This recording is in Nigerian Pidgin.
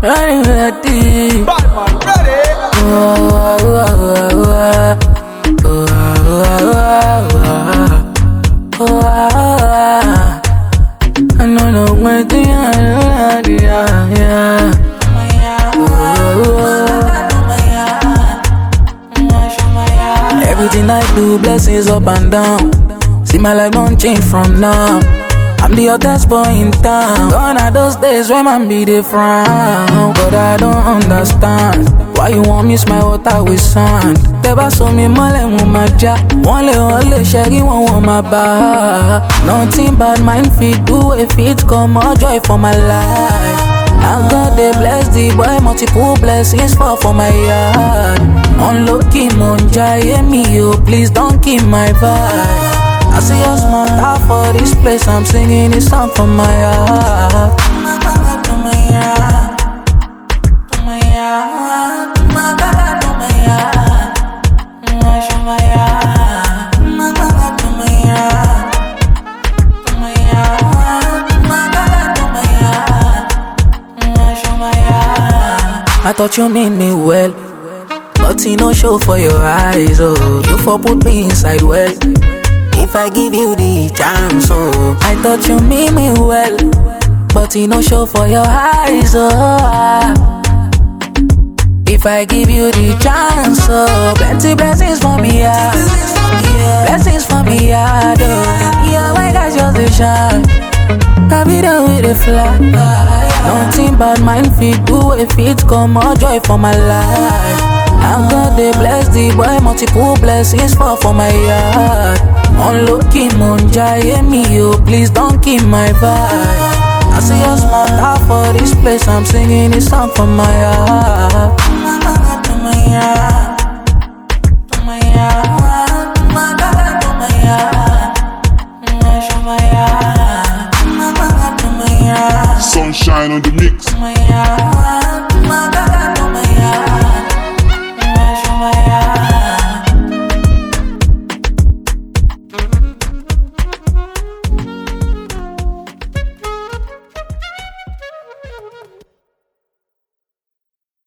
Ready, ready. Bad man, ready? Oh, oh, oh, oh, oh, oh, oh, oh. I know no way to yeah, yeah. Everything I do, blessings up and down. See my life don't change from now. I'm the hottest boy in town. Gone are those days when man be the frown. But I don't understand. Why you want me my water with sand? Tẹ́bá so mi mọ́lẹ̀ mo máa já. Wọ́n lè wọ́n lè ṣẹ́rí wọn wọ́n máa bá a. Nothing bad mind fit do if it come more joy for my life. I God dey bless the boy multiple blessings fall for my yard. Unlucky mo ń jayé mi o, please don't kill my vibe. I see your small heart for this place, I'm singing this song from my heart. I thought you mean me well, but you no show for your eyes. Oh, you for put me inside well. If I give you the chance, oh, I thought you mean me well, but you no show for your eyes. Oh, if I give you the chance, oh, plenty blessings for me, yeah. Blessings for me, yeah. Oh, yeah, my gosh, you're the shine. I be there with a fly. Nothing but mind fit do if it come more joy for my life. I'm God they bless the boy multiple blessings fall for my yard. Unlucky mo ń jayé mi o, please don't kill my vibe. I see your small heart for this place, I'm singing this song from my heart. Sunshine on the mix. My heart, my God.